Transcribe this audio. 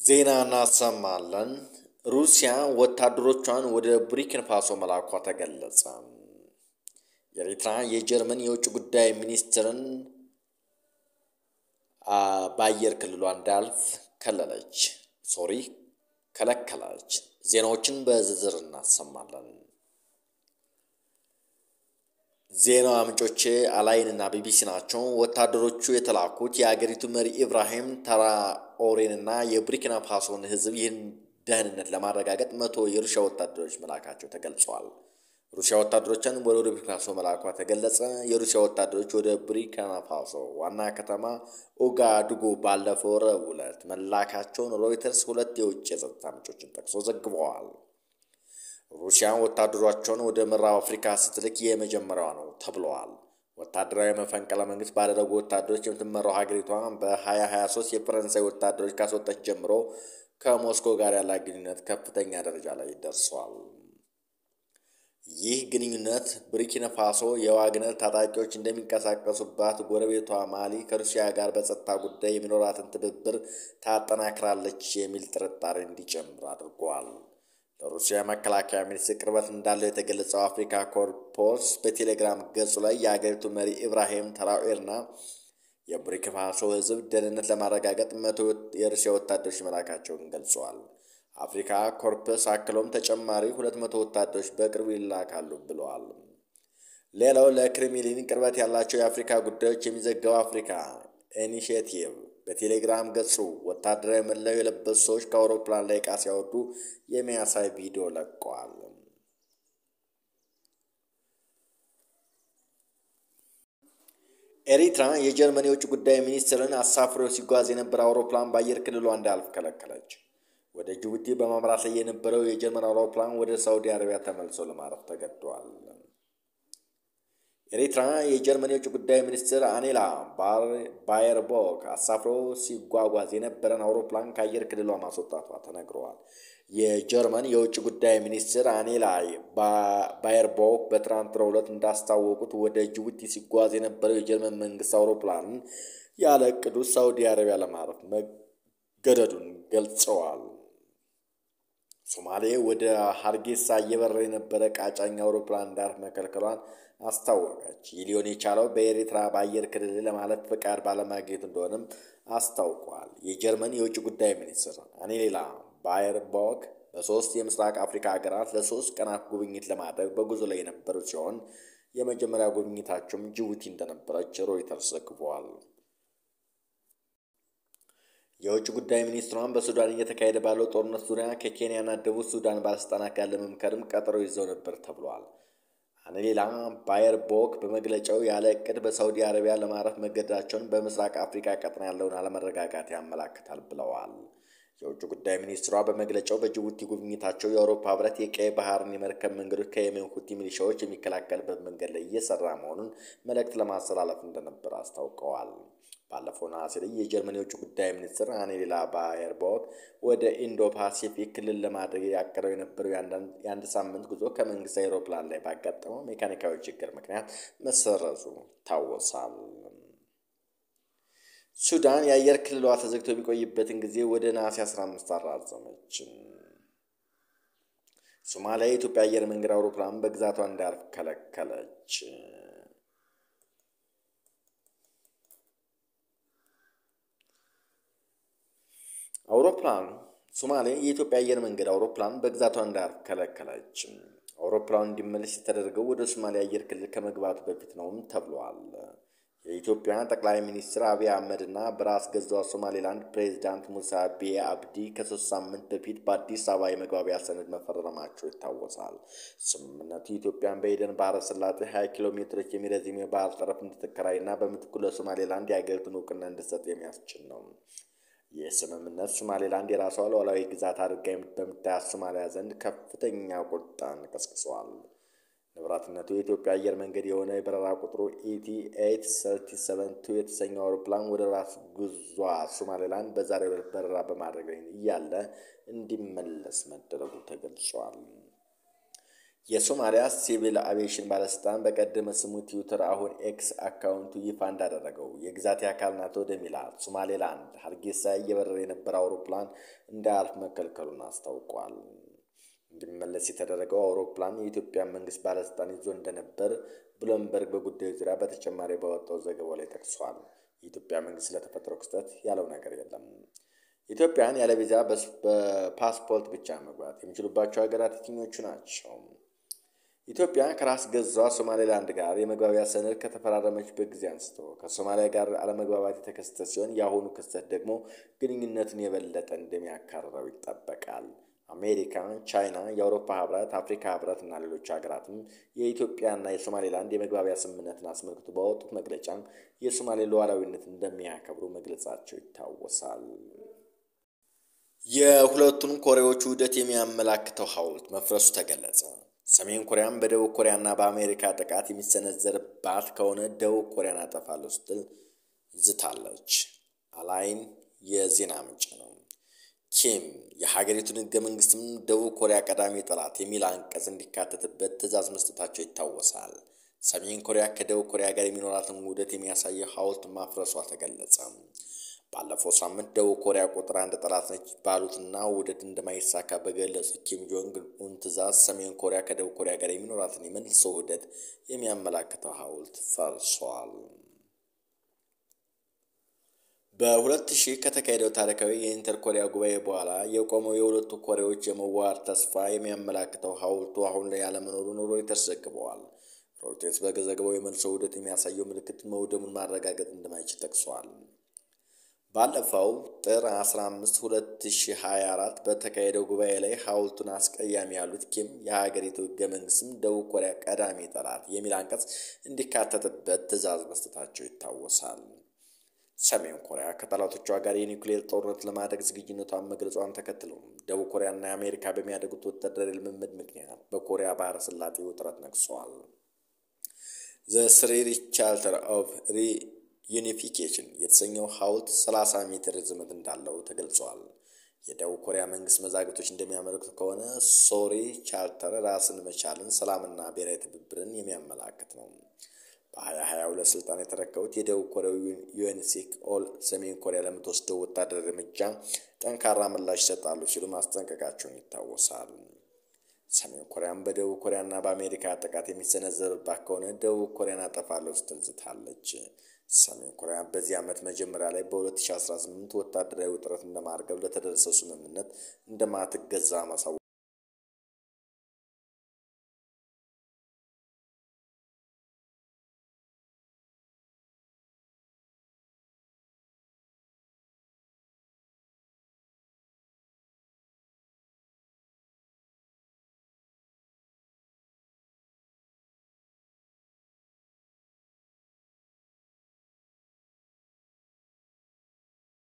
ዜና እናሰማለን። ሩሲያ ወታደሮቿን ወደ ቡርኪና ፋሶ መላኳ ተገለጸ። የኤርትራ የጀርመን የውጭ ጉዳይ ሚኒስትርን በአየር ክልሏ እንዳያልፍ ከለለች። ሶሪ ከለከለች። ዜናዎችን በዝርዝር እናሰማለን። ዜና ምንጮቼ አላይን እና ቢቢሲ ናቸው። ወታደሮቹ የተላኩት የአገሪቱ መሪ ኢብራሂም ትራኦሬንና የቡርኪና ፋሶን ሕዝብ ይህን ደህንነት ለማረጋገጥ መቶ የሩሲያ ወታደሮች መላካቸው ተገልጿል። ሩሲያ ወታደሮችን ወደ ቡርኪና ፋሶ መላኳ ተገለጸ። የሩሲያ ወታደሮች ወደ ቡርኪና ፋሶ ዋና ከተማ ኦጋዱጉ ባለፈው ረቡዕ ዕለት መላካቸውን ሮይተርስ ሁለት የውጭ የጸጥታ ምንጮችን ጠቅሶ ዘግበዋል። ሩሲያ ወታደሮቿን ወደ ምዕራብ አፍሪካ ስትልክ የመጀመሪያዋ ነው ተብለዋል። ወታደራዊ መፈንቅለ መንግስት ባደረጉ ወታደሮች የምትመራው ሀገሪቷ በ2023 የፈረንሳይ ወታደሮች ካስወጣች ጀምሮ ከሞስኮ ጋር ያላት ግንኙነት ከፍተኛ ደረጃ ላይ ደርሷል። ይህ ግንኙነት ቡርኪና ፋሶ የዋግነር ታጣቂዎች እንደሚንቀሳቀሱባት ጎረቤቷ ማሊ ከሩሲያ ጋር በጸጥታ ጉዳይ የሚኖራትን ትብብር ታጠናክራለች የሚል ጥርጣሬ እንዲጨምር አድርጓል። ለሩሲያ መከላከያ ሚኒስትር ቅርበት እንዳለው የተገለጸው አፍሪካ ኮርፖስ በቴሌግራም ገጹ ላይ የአገሪቱ መሪ ኢብራሂም ትራኦሬና የቡርኪና ፋሶ ሕዝብ ደህንነት ለማረጋገጥ መቶ የሩሲያ ወታደሮች መላካቸውን ገልጸዋል። አፍሪካ ኮርፕስ አክሎም ተጨማሪ ሁለት መቶ ወታደሮች በቅርቡ ይላካሉ ብለዋል። ሌላው ለክሬምሊን ቅርበት ያላቸው የአፍሪካ ጉዳዮች የሚዘገበው አፍሪካ ኢኒሽቲቭ በቴሌግራም ገጹ ወታደራዊ መለዮ የለበሱ ሰዎች ከአውሮፕላን ላይ ዕቃ ሲያወርዱ የሚያሳይ ቪዲዮ ለቀዋል። ኤሪትራ የጀርመን የውጭ ጉዳይ ሚኒስትርን አሳፍሮ ሲጓዝ የነበረ አውሮፕላን በአየር ክልሏ እንዳያልፍ ከለከለች። ወደ ጅቡቲ በማምራት ላይ የነበረው የጀርመን አውሮፕላን ወደ ሳውዲ አረቢያ ተመልሶ ለማረፍ ተገዷል። ኤሪትራ የጀርመን የውጭ ጉዳይ ሚኒስትር አኔላ ባየርቦክ አሳፍሮ ሲጓጓዝ የነበረን አውሮፕላን ከአየር ክልሏ ማስወጣቷ ተነግረዋል። የጀርመን የውጭ ጉዳይ ሚኒስትር አኔላ ባየርቦክ በትናንትናው ዕለት እንዳስታወቁት ወደ ጅቡቲ ሲጓዝ የነበረው የጀርመን መንግስት አውሮፕላንን ያለ ዕቅዱ ሳውዲ አረቢያ ለማረፍ መገደዱን ገልጸዋል። ሶማሌ ወደ ሀርጌሳ እየበረረ የነበረ ቃጫኝ አውሮፕላን እንዳያርፍ መከልከሏን አስታወቀች። ይህ ሊሆን የቻለው በኤርትራ በአየር ክልል ለማለፍ ፍቃድ ባለማግኘቱ እንደሆነም አስታውቋል። የጀርመን የውጭ ጉዳይ ሚኒስትር አኔላ ባየርቦክ በሶስት የምስራቅ አፍሪካ ሀገራት ለሶስት ቀናት ጉብኝት ለማድረግ በጉዞ ላይ የነበሩ ሲሆን የመጀመሪያ ጉብኝታቸውም ጅቡቲ እንደነበረች ሮይተርስ ዘግቧል። የውጭ ጉዳይ ሚኒስትሯን በሱዳን እየተካሄደ ባለው ጦርነት ዙሪያ ከኬንያና ደቡብ ሱዳን ባለስልጣናት ጋር ለመምከርም ቀጠሮ ይዘው ነበር ተብሏል። አኔላ ባየርቦክ በመግለጫው ያለ እቅድ በሳውዲ አረቢያ ለማረፍ መገደዳቸውን በምስራቅ አፍሪካ ቀጠና ያለውን አለመረጋጋት ያመላክታል ብለዋል። የውጭ ጉዳይ ሚኒስትሯ በመግለጫው በጅቡቲ ጉብኝታቸው የአውሮፓ ሕብረት የቀይ ባህርን የመርከብ መንገዶች ከየመን ሁቲ ሚሊሻዎች የሚከላከልበት መንገድ ላይ እየሰራ መሆኑን መልእክት ለማስተላለፍ እንደነበር አስታውቀዋል። ባለፈው ነሐሴ ላይ የጀርመን የውጭ ጉዳይ ሚኒስትር አኔላ ባየርቦክ ወደ ኢንዶ ፓሲፊክ ክልል ለማድረግ ያቀደው የነበረው የአንድ ሳምንት ጉዞ ከመንግስት አውሮፕላን ላይ ባጋጠመው ሜካኒካዊ ችግር ምክንያት መሰረዙ ይታወሳል። ሱዳን የአየር ክልሏ ተዘግቶ የሚቆይበትን ጊዜ ወደ ነሐሴ 15 አራዘመች። ሶማሊያ የኢትዮጵያ አየር መንገድ አውሮፕላን በግዛቷ እንዳያርፍ ከለከለች። አውሮፕላኑ ሶማሌ የኢትዮጵያ አየር መንገድ አውሮፕላን በግዛቷ እንዳያርፍ ከለከለች። አውሮፕላኑ እንዲመለስ የተደረገው ወደ ሶማሊያ አየር ክልል ከመግባቱ በፊት ነውም ተብሏል። የኢትዮጵያ ጠቅላይ ሚኒስትር አብይ አህመድ እና በራስ ገዟ ሶማሌላንድ ፕሬዚዳንት ሙሳ ቢዬ አብዲ ከሶስት ሳምንት በፊት በአዲስ አበባ የመግባቢያ ሰነድ መፈረማቸው ይታወሳል። ስምምነቱ ኢትዮጵያን በኤደን ባህረ ሰላጤ 20 ኪሎ ሜትሮች የሚረዝም የባህር ጠረፍ እንድትከራይ እና በምትኩ ለሶማሌላንድ የሀገሪቱን እውቅና እንድትሰጥ የሚያስችል ነው። ይህ ስምምነት ሶማሌላንድ የራሷ ሉዓላዊ ግዛት አድርጋ በምታያት ሶማሊያ ዘንድ ከፍተኛ ቁጣን ቀስቅሰዋል። ንብረትነቱ የኢትዮጵያ አየር መንገድ የሆነ የበረራ ቁጥሩ ኢቲ ኤይት ሰርቲ ሰቨን ቱ የተሰኘው አውሮፕላን ወደ ራስ ጉዟ ሶማሌላንድ በዛሬው ዕለት በረራ በማድረግ ላይ እያለ እንዲመለስ መደረጉ ተገልጿል። የሶማሊያ ሲቪል አቪዬሽን ባለስልጣን በቀደመ ስሙ ትዊተር አሁን ኤክስ አካውንቱ ይፋ እንዳደረገው የግዛቴ አካል ናት ወደሚላት ሶማሌላንድ ሀርጌሳ እየበረረ የነበረ አውሮፕላን እንዳያልፍ መከልከሉን አስታውቋል። እንዲመለስ የተደረገው አውሮፕላን የኢትዮጵያ መንግስት ባለስልጣን ይዞ እንደነበር ብሎምበርግ በጉዳዩ ዙሪያ በተጨማሪ ባወጣው ዘገባው ላይ ጠቅሷል። የኢትዮጵያ መንግስት ስለተፈጠረው ክስተት ያለው ነገር የለም። ኢትዮጵያን ያለ ቪዛ በፓስፖርት ብቻ መግባት የሚችሉባቸው ሀገራት የትኞቹ ናቸው? ኢትዮጵያ ከራስ ገዟ ሶማሌላንድ ጋር የመግባቢያ ሰነድ ከተፈራረመችበት ጊዜ አንስቶ ከሶማሊያ ጋር አለመግባባት የተከሰተ ሲሆን የአሁኑ ክስተት ደግሞ ግንኙነትን የበለጠ እንደሚያካርረው ይጠበቃል። አሜሪካ፣ ቻይና፣ የአውሮፓ ህብረት፣ አፍሪካ ህብረት እና ሌሎች ሀገራትም የኢትዮጵያና የሶማሌላንድ የመግባቢያ ስምምነትን አስመልክቶ ባወጡት መግለጫ የሶማሌ ሉዓላዊነት እንደሚያከብሩ መግለጻቸው ይታወሳል። የሁለቱን ኮሪያዎች ውህደት የሚያመላክተው ሐውልት መፍረሱ ተገለጸ። ሰሜን ኮሪያም በደቡብ ኮሪያና በአሜሪካ ጥቃት የሚሰነዘርባት ከሆነ ደቡብ ኮሪያን አጠፋለሁ ስትል ዝታለች። አላይን የዜና ምንጭ ነው። ኪም የሀገሪቱን ህገ መንግስትም ደቡብ ኮሪያ ቀዳሚ ጠላት የሚል አንቀጽ እንዲካተትበት ትዕዛዝ መስጠታቸው ይታወሳል። ሰሜን ኮሪያ ከደቡብ ኮሪያ ጋር የሚኖራትን ውህደት የሚያሳየው ሐውልት ማፍረሷ ተገለጸ። ባለፈው ሳምንት ደቡብ ኮሪያ ቁጥር አንድ ጠላት ነች ባሉትና ውህደት እንደማይሳካ በገለጹት ኪም ጆንግ ኡን ትዕዛዝ ሰሜን ኮሪያ ከደቡብ ኮሪያ ጋር የሚኖራትን የመልሶ ውህደት የሚያመላክተው ሐውልት ፈርሷል። በሁለት ሺህ ከተካሄደው ታሪካዊ የኢንተር ኮሪያ ጉባኤ በኋላ የቆመው የሁለቱ ኮሪያዎች የመዋሃድ ተስፋ የሚያመላክተው ሐውልቱ አሁን ላይ ያለመኖሩን ሮይተርስ ዘግበዋል። ሮይተርስ በዘገባው የመልሶ ውህደት የሚያሳየው ምልክት መውደሙን ማረጋገጥ እንደማይችል ጠቅሷል። ባለፈው ጥር 15 2024 በተካሄደው ጉባኤ ላይ ሐውልቱን አስቀያሚ ያሉት ኪም የሀገሪቱ ህገ መንግስትም ደቡብ ኮሪያ ቀዳሚ ጠላት የሚል አንቀጽ እንዲካተትበት ትዕዛዝ መስጠታቸው ይታወሳል። ሰሜን ኮሪያ ከጠላቶቿ ጋር የኒውክሌር ጦርነት ለማድረግ ዝግጁነቷን መግለጿን ተከትሎ ደቡብ ኮሪያና አሜሪካ በሚያደርጉት ወታደራዊ ልምምድ ምክንያት በኮሪያ ባህረ ሰላጤ ውጥረት ነግሷል። ዘ ስሪ ቻርተር ኦፍ ዩኒፊኬሽን የተሰኘው ሐውልት 30 ሜትር ርዝመት እንዳለው ተገልጿል። የደቡብ ኮሪያ መንግስት መዛግብቶች እንደሚያመለክቱ ከሆነ ሶሪ ቻርተር ራስን መቻልን፣ ሰላምና ብሔራዊ ትብብርን የሚያመላክት ነው። በ2022 ስልጣን የተረከቡት የደቡብ ኮሪያው ዩኤንሲክ ኦል ሰሜን ኮሪያ ለምትወስደው ወታደራዊ እርምጃ ጠንካራ ምላሽ ይሰጣሉ ሲሉ ማስጠንቀቃቸውን ይታወሳል። ሰሜን ኮሪያም በደቡብ ኮሪያና በአሜሪካ ጥቃት የሚሰነዘርባት ከሆነ ደቡብ ኮሪያን አጠፋለሁ ስትል ዝታለች። ሰሜን ኮሪያ በዚህ ዓመት መጀመሪያ ላይ በ2018 ወታደራዊ ውጥረት እንደማርገብ ለተደረሰው ስምምነት እንደማትገዛ ማሳወቅ